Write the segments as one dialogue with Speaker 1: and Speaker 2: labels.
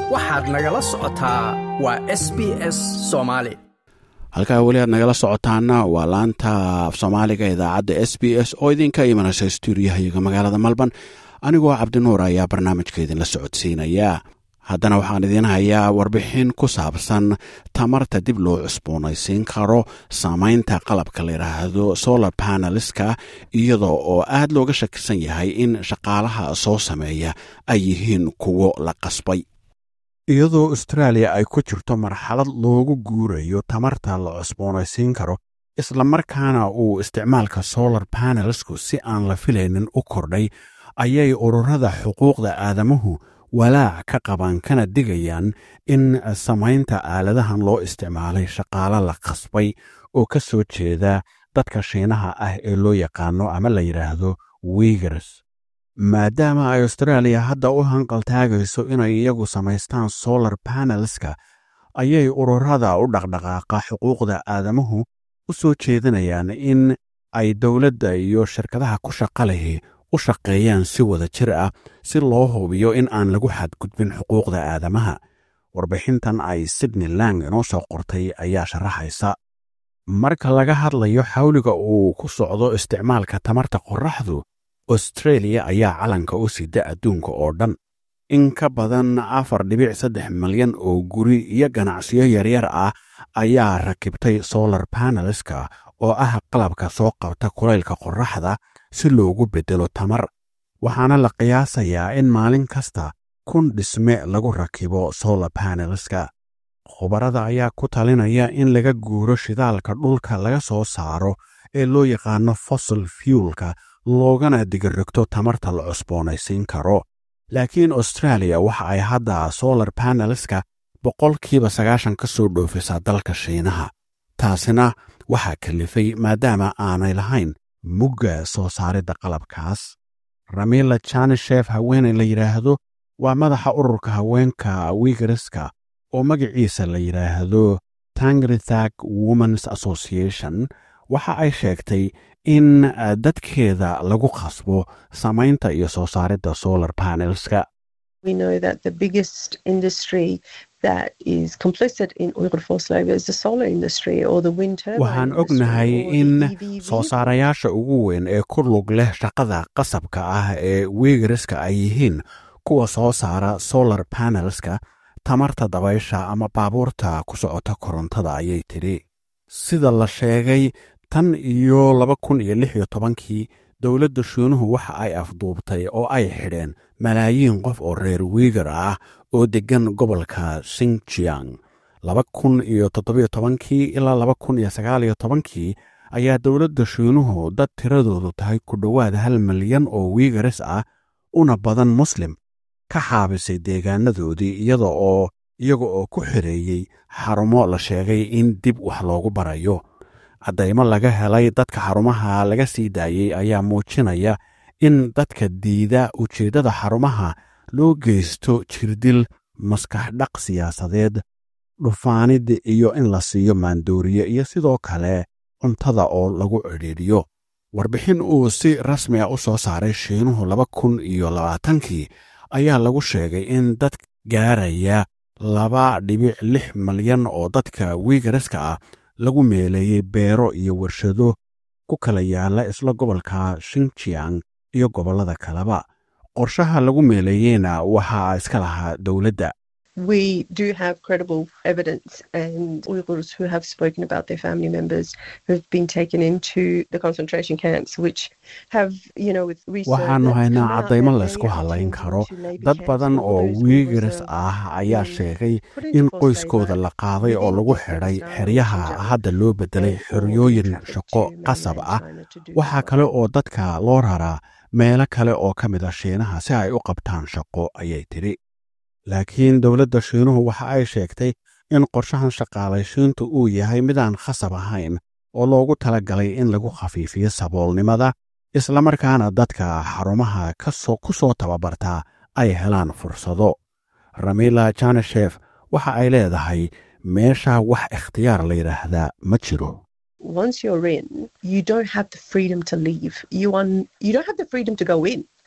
Speaker 1: waxaad nagala socotaa waa s b s soomaali
Speaker 2: halkaa weli aad nagala socotaana waa laanta af soomaaliga idaacadda s b s oo idinka imanaysa stuudiyahayaga magaalada malban anigoo cabdinuur ayaa barnaamijka idinla socodsiinaya haddana waxaan idiin hayaa warbixin ku saabsan tamarta dib loo cusboonaysiin karo saamaynta qalabka la yidhaahdo solar paneliska iyadoo oo aad looga shakisan yahay in shaqaalaha soo sameeya ay yihiin kuwo la qasbay iyadoo austraaliya ay ku jirto marxalad loogu guurayo tamarta la cusboonaysiin karo islamarkaana uu isticmaalka solar panelsku si aan la filaynin u kordhay ayay ururada xuquuqda aadamuhu walaac ka qabaan kana digayaan in samaynta aaladahan loo isticmaalay shaqaalo la qasbay oo ka soo jeeda dadka shiinaha ah ee loo yaqaano ama la yidhaahdo wigars maadaama ay austraaliya hadda u hanqaltaagayso inay iyagu samaystaan solar panelska ayay ururada u dhaqdhaqaaqa xuquuqda aadamuhu u soo jeedinayaan in ay dowladda iyo shirkadaha ku shaqa lihi u shaqeeyaan si wada jir ah si loo hubiyo in aan lagu xadgudbin xuquuqda aadamaha warbixintan ay sydney lang inoo soo qortay ayaa sharaxaysa marka laga hadlayo xawliga uu ku socdo isticmaalka tamarta qorraxdu austreeliya ayaa calanka u sida adduunka oo dhan in ka badan afar dhibic saddex milyan oo guri iyo ganacsiyo yaryar ah ayaa rakibtay solar panelska oo ah qalabka soo qabta kulaylka qorraxda si loogu beddelo tamar waxaana la qiyaasayaa in maalin kasta kun dhisme lagu rakibo solar panelska khubarada ayaa ku talinaya in laga guuro shidaalka dhulka laga soo saaro ee loo yaqaano fossil fuelka loogana digirrigto tamarta la cusboonaysiin karo laakiin austraaliya waxa ay hadda solar panelska boqolkiiba sagaashan ka soo dhoofisaa dalka shiinaha taasina waxaa kalifay maadaama aanay lahayn mugga soo saaridda qalabkaas ramila janishef haweeney la yidhaahdo waa madaxa ururka haweenka wigariska oo magaciisa la yidhaahdo tangrithag womens association waxa ay sheegtay in dadkeeda lagu khasbo samaynta iyo soo saaridda solar panelska waxaan ognahay in soo saarayaasha ugu weyn ee ku lug leh shaqada qasabka ah ee wigariska ay yihiin kuwa soo saara solar panelska tamarta dabaysha ama baabuurta ku socota korontada ayay tidhi sida la sheegay tan iyo laba kun iyo lix iyo tobankii dowladda shiinuhu waxa ay afduubtay oo ay xidheen malaayiin qof oo reer wiigar ah oo deggan gobolka singjiang laba kun iyo toddobiyo tobankii ilaa laba kun iyo sagaal iyo tobankii ayaa dowladda shiinuhu dad tiradoodu tahay ku dhowaad hal milyan oo wiigaris ah una badan muslim ka xaabisay deegaanadoodii iyada oo iyaga oo ku xireeyey xarumo la sheegay in dib wax loogu barayo caddaymo laga helay dadka xarumaha laga sii daayey ayaa muujinaya in dadka diida ujeeddada xarumaha loo geysto jirdil maskaxdhaq siyaasadeed dhufaanid iyo in la siiyo maandooriye iyo sidoo kale cuntada oo lagu cidhiidhiyo warbixin uu si rasmi a u soo saaray shiinuhu laba kun iyo labaatankii ayaa lagu sheegay in dad gaaraya laba dhibic lix milyan oo dadka wiigaraska ah lagu meeleeyey beero iyo warshado ku kala yaala isla gobolka shinjiang iyo gobollada kaleba qorshaha lagu meeleeyeyna waxaa iska lahaa dowladda
Speaker 3: we do have credible evidence and Uyghurs who have spoken about their family members who have been taken into the concentration camps, which have, you know, with research.
Speaker 2: waxaannu haynaa caddaymo laysku hadlayn karo dad badan oo wiigaris ah ayaa sheegay in qoyskooda la qaaday oo lagu xidhay xeryaha hadda loo beddelay xeryooyin shaqo qasab ah waxaa kale oo dadka loo raraa meelo kale oo ka mid a shiinaha si ay u qabtaan shaqo ayay tidhi laakiin dowladda shiinuhu waxa ay sheegtay in qorshahan shaqaalaysiintu uu yahay midaan khasab ahayn oo loogu talagalay in lagu khafiifiyo saboolnimada islamarkaana dadka xarumaha ku soo tababartaa ay helaan fursado ramila janeshef waxa ay leedahay meesha wax ikhtiyaar la yidhaahdaa ma jiro
Speaker 3: once you're in, you don't have the freedom to leave. You, un, you don't have the freedom to go in.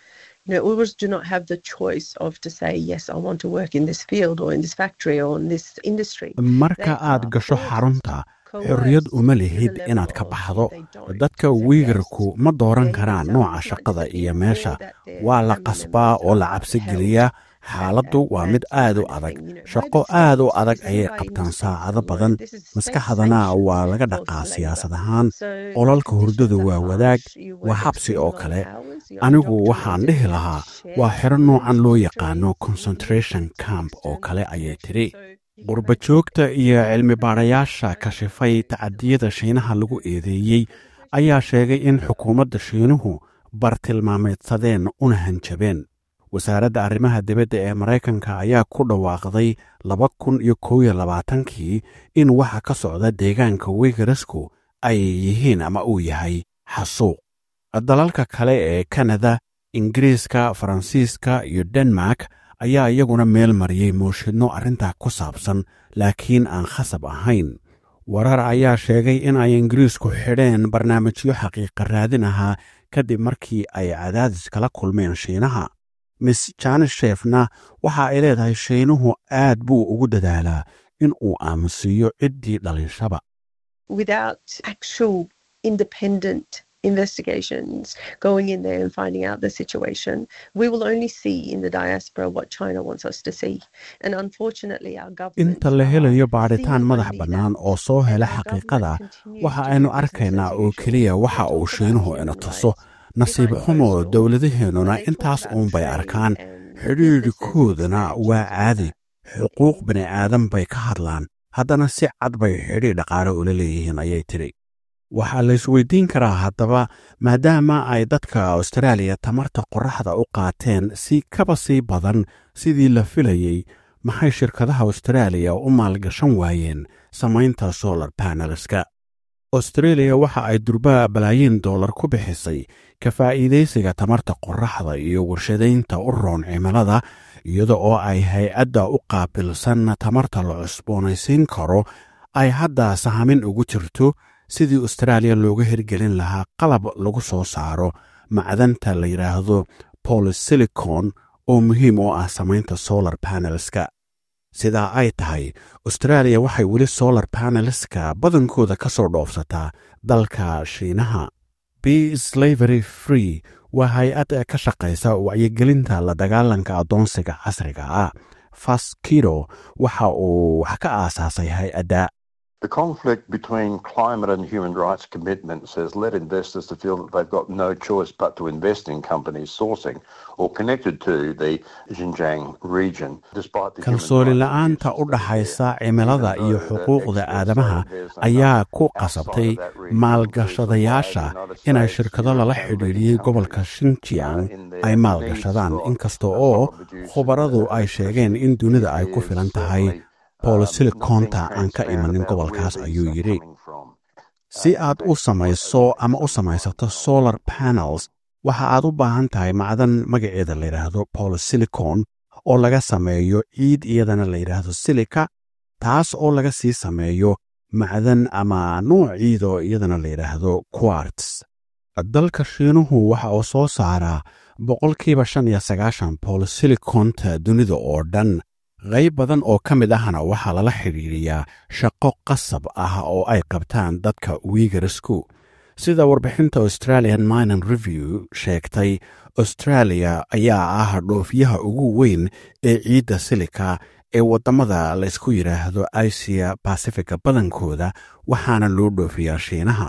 Speaker 3: You know, Uyghurs do not have the choice of to say, yes, I want to work in this field or in this factory or in this industry.
Speaker 2: marka aad gasho xarunta xorriyad uma lihid inaad ka baxdo dadka wiigarku ma dooran karaan nooca shaqada iyo meesha waa la qasbaa oo la cabsi geliyaa xaaladdu waa mid aad u adag shaqo aad u adag ayay qabtaan saacado badan maskaxdana waa laga dhaqaa siyaasad ahaan qolalka hurdadu waa wadaag waa xabsi oo kale anigu waxaan dhihi lahaa waa xero noocan loo yaqaano concentration camp oo kale ayay tidhi qurba joogta iyo cilmi baadhayaasha kashifay tacadiyada shiinaha lagu eedeeyey ayaa sheegay in xukuumadda shiinuhu bartilmaameedsadeen una hanjabeen wasaaradda arrimaha dibadda ee maraykanka ayaa ku dhawaaqday laba kun iyo kow iyo labaatankii in waxa ka socda deegaanka wigarasku ay yihiin ama uu yahay xasuuq dalalka kale ee kanada ingiriiska faransiiska iyo denmark ayaa iyaguna meel mariyey mooshinno arrintaa ku saabsan laakiin aan khasab ahayn warar ayaa sheegay in ay ingiriisku xidheen barnaamijyo xaqiiqa raadin ahaa kadib markii ay cadaadis kala kulmeen shiinaha miss janishefna waxa ay leedahay shiinuhu aad buu ugu dadaalaa in uu aamusiiyo ciddii dhalinshaba
Speaker 3: Without actual independent investigations going in there and finding out the situation, we will only see in the diaspora what China wants us to see. And unfortunately, our government.
Speaker 2: inta la helayo baadhitaan madax bannaan oo soo hela xaqiiqada waxa aynu arkaynaa oo keliya waxa uu shiinuhu ina tuso nasiib xumo dowladaheennuna intaas uunbay arkaan xidhiidhkoodana waa caadi xuquuq bini aadan bay ka hadlaan haddana si cad bay xidhiidh dhaqaale ula leeyihiin ayay tidhi waxaa la isweydiin karaa haddaba maadaama ay dadka austraaliya tamarta qorraxda u qaateen si kaba sii badan sidii la filayey maxay shirkadaha austraaliya u maalgashan waayeen samaynta solar panelska austreeliya waxa ay durbaa balaayiin dollar ku bixisay ka faa'iidaysiga tamarta qorraxda iyo warshadaynta u roon cimilada iyada oo ay hay-adda u qaabilsan tamarta la cusboonaysiin karo ay hadda sahamin ugu jirto sidii austraaliya looga hirgelin lahaa qalab lagu soo saaro macdanta la yidhaahdo bolisilicon oo muhiim u ah samaynta solar panelska sidaa ay tahay austraaliya waxay weli solar panelska badankooda ka soo dhoofsataa dalka shiinaha b slavery free waa hay-ad ka shaqaysa wacyigelinta la dagaalanka addoonsiga casriga ah faskido waxa uu wax ka aasaasay hay-adda
Speaker 4: The conflict between climate and human rights commitments has led investors to feel that they've got no choice but to invest in companies sourcing or connected to the Xinjiang region. Despite the
Speaker 2: kalsooni la'aanta u dhaxaysa cimilada iyo xuquuqda aadamaha ayaa ku qasabtay maalgashadayaasha inay shirkado lala xidhiidhiyey gobolka shinjiang ay maalgashadaan inkasta oo khubaradu ay sheegeen in dunida ay ku filan tahay bolosilikonta aan ka imanin gobolkaas ayuu yidhi si aad u samayso ama u samaysato solar panels waxa aad u baahan tahay macdan magaceeda la yidhaahdo bolosilicon oo laga sameeyo ciid iyadana la yidhaahdo silika taas oo laga sii sameeyo macdan ama nuuc ciid oo iyadana la yidhaahdo quarts dalka shiinuhu waxa uu soo saaraa boqolkiiba shan iyo sagaashan bolosilikonta dunida oo dhan qayb badan oo ka mid ahna waxaa lala xidhiidhiyaa shaqo qasab ah oo ay qabtaan dadka wiigarsku sida warbixinta australian minan review sheegtay australia ayaa ah dhoofyaha ugu weyn ee ciidda silika ee waddamada laysku yidhaahdo asia basifiga badankooda waxaana loo dhoofiyaa shiinaha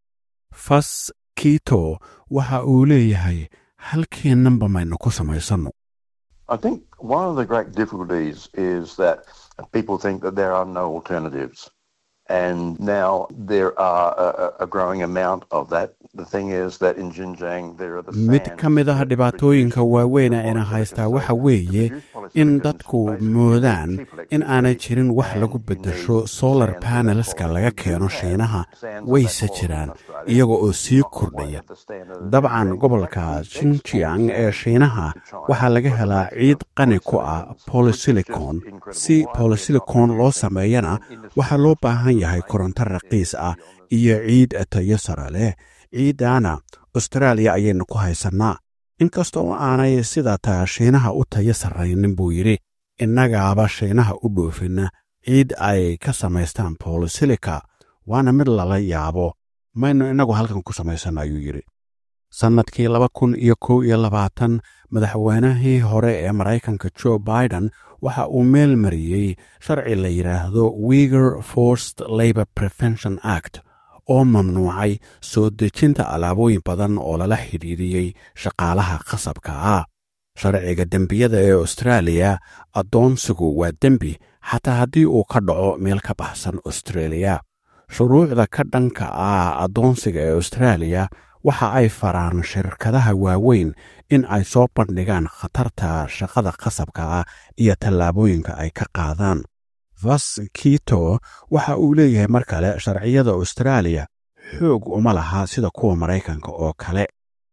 Speaker 2: fas kito waxa uu leeyahay halkeennanba maynu ku samaysanno
Speaker 4: I think one of the great difficulties is that people think that there are no alternatives. And now there are a, a growing amount of that. The thing is that in Xinjiang there are the
Speaker 2: mid ka mid ah dhibaatooyinka waaweyn eena haystaa waxa weeye in dadku moodaan in aanay jirin wax lagu beddesho solar panelska laga keeno shiinaha wayse jiraan iyaga oo sii kordhaya dabcan gobolka shinjiang ee shiinaha waxaa laga helaa ciid qani ku ah bolosilicon si bolosilicon loo sameeyana waxaa loo baahan yahay koronto raqiis ah iyo ciid tayo sare leh ciiddaana austraaliya ayaynu ku haysannaa inkasta oo aanay sida taa shiinaha u tayo sarraynin buu yidhi innagaaba shiinaha u dhoofinna ciid ay ka samaystaan bolisilika waana mid lala yaabo maynu innagu halkan ku samaysan ayuu yidhi sannadkii laba kun iyo kow iyo labaatan madaxweynihii hore ee maraykanka jo biden waxa uu meel mariyey sharci la yidhaahdo wiger forced labor prevention act oo mamnuucay soo dejinta alaabooyin badan oo lala xidhiidhiyey shaqaalaha khasabka ah sharciga dembiyada ee austraaliya addoonsigu waa dembi xataa haddii uu ka dhaco meel ka baxsan austraeliya shuruucda ka dhanka ah addoonsiga ee austraaliya waxa ay faraan shirkadaha waaweyn in ay soo bandhigaan khatarta shaqada khasabka ah iyo tallaabooyinka ay ka qaadaan vas kito waxa uu leeyahay mar kale sharciyada austraaliya xoog uma laha sida kuwa maraykanka oo kale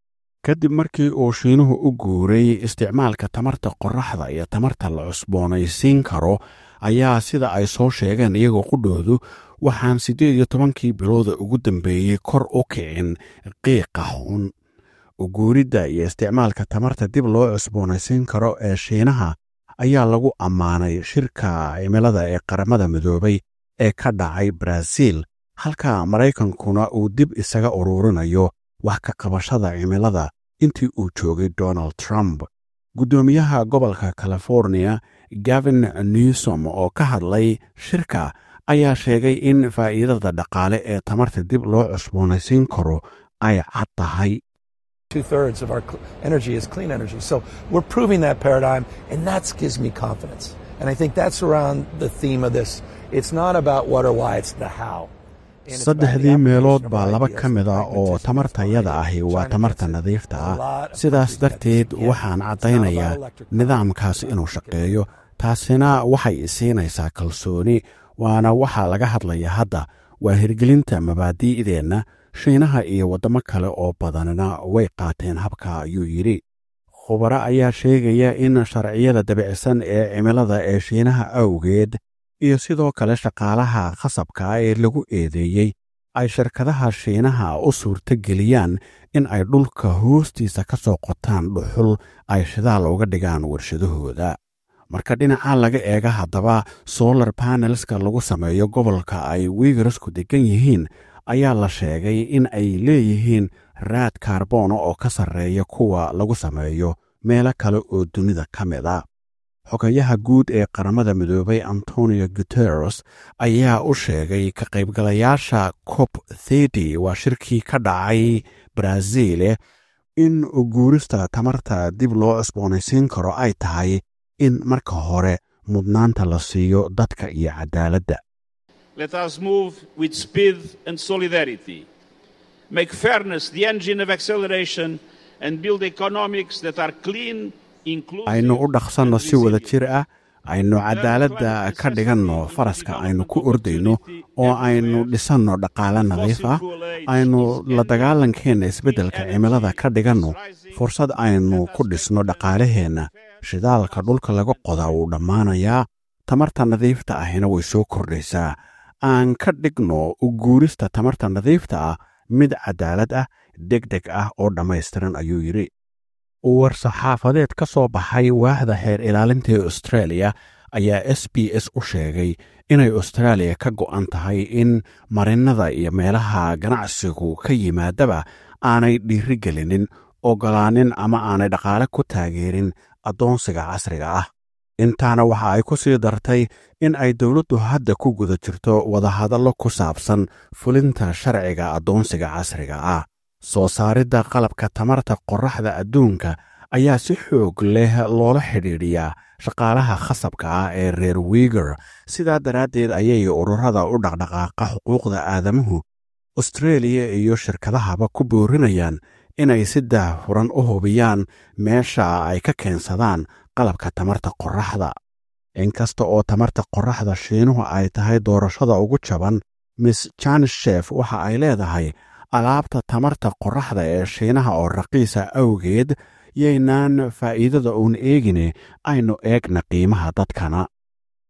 Speaker 2: kadib markii uu shiinuhu u guuray isticmaalka tamarta qorraxda iyo tamarta la cusboonaysiin karo ayaa sida ay soo sheegeen iyagoo qudhoodu waxaan siddeed iyo tobankii bilooda ugu dambeeyey kor u kicin qiiqa xun uguuridda iyo isticmaalka tamarta dib loo cusboonaysiin karo ee shiinaha ayaa lagu ammaanay shirka cimilada ee qaramada midoobay ee ka dhacay baraaziil halka maraykankuna uu dib isaga ururinayo wax ka qabashada cimilada intii uu joogay donald trump guddoomiyaha gobolka california gavin newsom oo ka hadlay shirka ayaa sheegay in faa'iidada dhaqaale ee tamarta dib loo cusboonaysiin karo ay cad tahay
Speaker 5: Two thirds of our cl- energy is clean energy. So we're proving that paradigm, and that gives me confidence. And I think that's around the theme of this. It's not about what or why, it's the how. And it's about the
Speaker 2: saddexdii meelood
Speaker 5: application of
Speaker 2: baa
Speaker 5: our
Speaker 2: laba
Speaker 5: ideas
Speaker 2: ka mid
Speaker 5: and
Speaker 2: ah oo
Speaker 5: pragmatism.
Speaker 2: tamartayada ahi waa
Speaker 5: China
Speaker 2: tamarta
Speaker 5: gets it.
Speaker 2: nadiifta
Speaker 5: A
Speaker 2: ah
Speaker 5: lot of
Speaker 2: sidaas
Speaker 5: countries
Speaker 2: darteed
Speaker 5: get it. Yeah,
Speaker 2: waxaan
Speaker 5: it's not
Speaker 2: caddaynayaa
Speaker 5: about electric
Speaker 2: nidaamkaas
Speaker 5: power.
Speaker 2: inuu shaqeeyo taasina waxay isiinaysaa kalsooni waana waxaa laga hadlaya hadda waa hirgelinta mabaadi'deenna shiinaha iyo waddamo kale oo badanina way qaateen habka ayuu yidhi khubaro ayaa sheegaya in sharciyada dabicsan ee cimilada ee shiinaha awgeed iyo sidoo kale shaqaalaha khasabka ee lagu eedeeyey ay shirkadaha shiinaha u suurto geliyaan in ay dhulka hoostiisa ka soo qotaan dhuxul ay shidaal uga dhigaan warshadahooda marka dhinaca laga eega haddaba solar panelska lagu sameeyo gobolka ay wiigarasku degan yihiin ayaa la sheegay in ay leeyihiin raad kaarboona oo ka sarreeya kuwa lagu sameeyo meelo kale oo dunida ka mid a xogayaha guud ee qaramada midoobay antonio guteres ayaa u sheegay ka qaybgalayaasha cop thedy waa shirkii ka dhacay brazile in guurista tamarta dib loo cusboonaysiin karo ay tahay in marka hore mudnaanta la siiyo dadka iyo cadaaladda
Speaker 6: Let us move with speed and solidarity. Make fairness the engine of acceleration and build economics that are clean, inclusive.
Speaker 2: aynu u dhaqsanno
Speaker 6: and
Speaker 2: si wada
Speaker 6: resilient.
Speaker 2: jir ah aynu cadaaladda ka dhiganno faraska aynu ku ordayno oo aynu dhisanno dhaqaale nadiif ah aynu la dagaalankeenna isbeddelka cimilada ka dhiganno fursad aynu ku dhisno dhaqaalaheenna shidaalka dhulka laga qodaa wuu dhammaanayaa tamarta nadiifta ahina way soo kordhaysaa aan ka dhigno u guurista tamarta nadiifta ah mid cadaalad ah deg deg ah oo dhammaystiran ayuu yidhi war-saxaafadeed ka soo baxay waaxda xeer ilaalinta ee australia ayaa s b s u sheegay inay austraaliya ka go'an tahay in marinnada iyo meelaha ganacsigu ka yimaadaba aanay dhiiri gelinin oggolaanin ama aanay dhaqaale ku taageerin addoonsiga casriga ah intaana waxa ay ku sii dartay in ay dowladdu hadda ku guda jirto wadahadallo ku saabsan fulinta sharciga addoonsiga casriga ah soo saaridda qalabka tamarta qorraxda adduunka ayaa si xoog leh loola xidhiidhiyaa shaqaalaha khasabka ah ee reer wiiger sidaa daraaddeed ayay ururada u dhaqdhaqaaqa xuquuqda aadamuhu austreeliya iyo shirkadahaba ku boorinayaan inay si daahfuran u hubiyaan meesha ay ka keensadaan qalabka tamarta qorraxda inkasta oo tamarta qorraxda shiinuhu ay tahay doorashada ugu jaban miss janshef waxa ay leedahay alaabta tamarta qorraxda ee shiinaha oo raqiisa awgeed yaynaan faa'iidada uun eegine aynu eegna qiimaha dadkana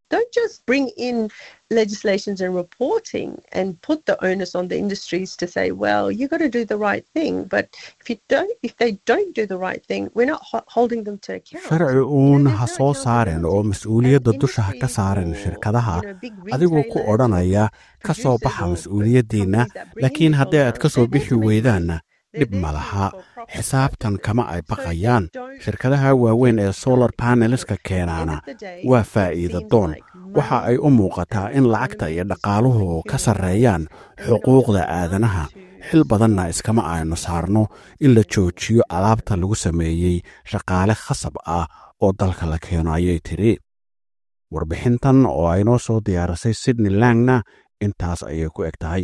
Speaker 3: don't just bring in legislations and reporting and put the onus on the industries to say, well, you got to do the right thing. But if you don't, if they don't do the right thing, we're not ho- holding them to account.
Speaker 2: sharci uun ha soo saaren oo mas-uuliyadda dusha ha ka saaren shirkadaha adigoo ku odhanaya ka soo baxa mas-uuliyaddiinna laakiin haddii aad ka soo bixi weydaanna dhib ma laha xisaabtan kama ay baqayaan shirkadaha waaweyn ee solar paneleska keenaana waa faa'iida doon waxa ay u muuqataa in lacagta iyo dhaqaaluhu ka sarreeyaan xuquuqda aadanaha xil badanna iskama aynu saarno in la joojiyo alaabta lagu sameeyey shaqaale khasab ah oo dalka la keeno ayay tidhi warbixintan oo aynoo soo diyaarisay sydney langna intaas ayay ku eg tahay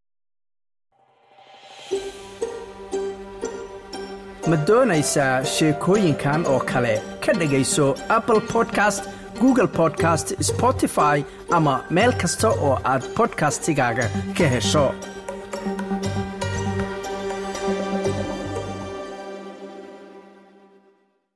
Speaker 1: ma doonaysaa sheekooyinkan oo kale ka dhegayso apple podcast google podcast spotify ama meel kasta oo aad podcastigaaga ka hesho